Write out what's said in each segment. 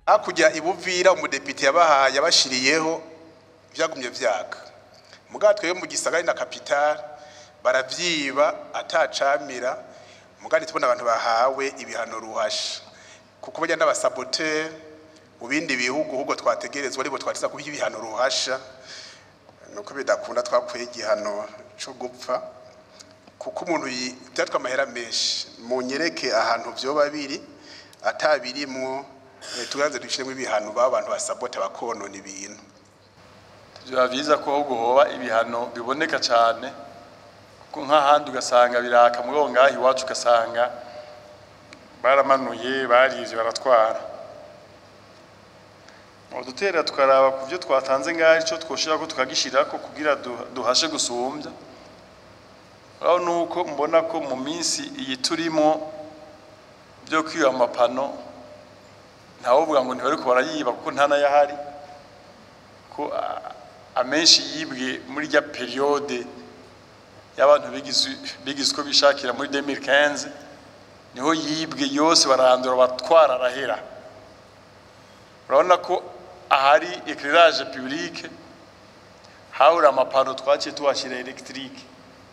hakurya ibuvira umudepite yabahaye yabashiriyeho vyagumye vyaka mugabo twebwe mu gisagara na kapitale baravyiba atacamira mugabo tubona abantu bahawe ibihano ruhasha kuko burya n'abasaboteri mu bindi bihugu ahubwo twategerezwa aribo twatiza kuba ibihano ruhasha nuko bidakunda twakuye igihano co gupfa kuko umuntu byatwa amahera menshi mu nyereke ahantu vyoba biri atabirimwo eh, tuganze dushiremo ibihano baba abantu basabota bakonona ibintu biba byiza ko ahubwo hoba ibihano biboneka cyane kuko nk'ahandi ugasanga biraka muri ngaho iwacu ugasanga baramanuye barivye baratwara udutera tukaraba ku byo twatanze ngaho icyo twoshirako tukagishirako kugira du- duhashe gusumbya aho nuko mbona ko mu minsi iyi turimo byo kwiba amapano ntawuvuga ngo ntibariko barayiba kuko nta n'ayahari ko a- amenshi yibwe muri rya periode y'abantu bigize bigize uko bishakira muri 2015 niho yibwe yose barandura batwara arahera urabona ko ahari éclairage public habura amapano twaciye tuhashyira electrique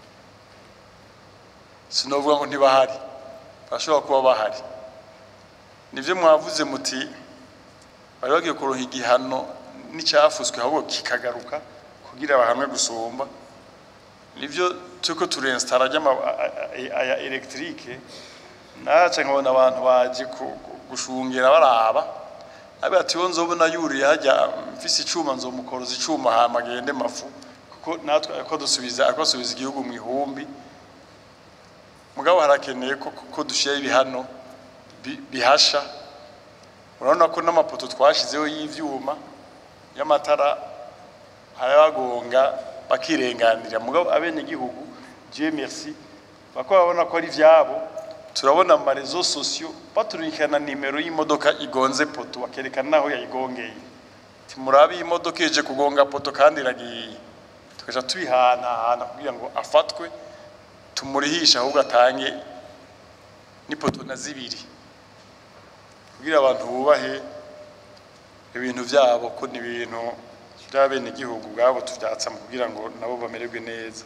sinovuga ngo ntibahari bashobora kuba bahari nivyo mwavuze muti bari bagiye kuronka igihano n'icyafuswe ahubwo kikagaruka kugira bahamwe gusumba nivyo turiko turinstara aya electrique naca nkabona abantu baje ku- ku- gushungera baraba abe ati yo nzobona yuriye hajya mfise icuma nzomukoroza icuma hama agende mafu kuko natwe ariko dusubiza ariko asubiza igihugu mu ihumbi mugabo harakeneye ko ko dushira ibihano bi- bihasha urabona ko n'amapoto twashizeho y'ivyuma y'amatara harabagonga bakirenganira mugabo abene gihugu Dieu merci bako babona ko ari vyabo turabona mu marezo sosio baturikana nimero y'imodoka igonze poto bakerekana naho yayigongeye timurabi iyi modoka ije kugonga poto kandi iragiye tukaja tubihanahana kugira ngo afatwe tumurihisha ahubwo atange n'ipoto na zibiri kugira abantu bubahe ibintu byabo ko ni ibintu by'abenegihugu ubwabo tubyatsa mu kugira ngo nabo bamererwe neza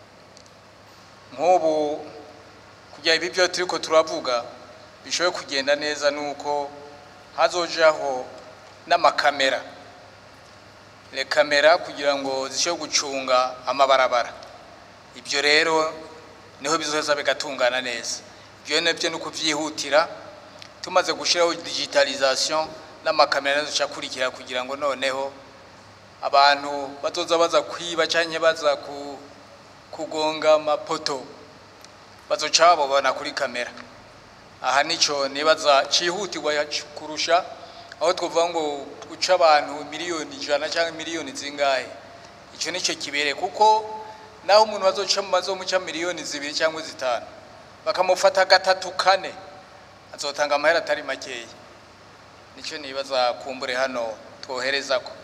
nk'ubu kugira ibi byo turiko turavuga bishoboye kugenda neza nuko hazojaho n'amakamera le kamera kugira ngo zishobore gucunga amabarabara ibyo rero niho bizoza bigatungana neza ibyo nabyo ni ukubyihutira tumaze gushyiraho digitalization n'amakamera nazo akurikira kugira ngo noneho abantu bazoza baza kwiba cyangwa baza ku kugonga amapoto bazoca babona kuri kamera aha nico nibaza cihutirwa kurusha aho twovuga ngo guca abantu miliyoni ijana cyangwa miliyoni zingahe icyo nicyo kibere kuko naho umuntu bazoca bazomuca miliyoni zibiri cyangwa zitanu bakamufata gatatu kane azotanga amahera atari makeya nicyo nibaza kumbure hano twohereza ko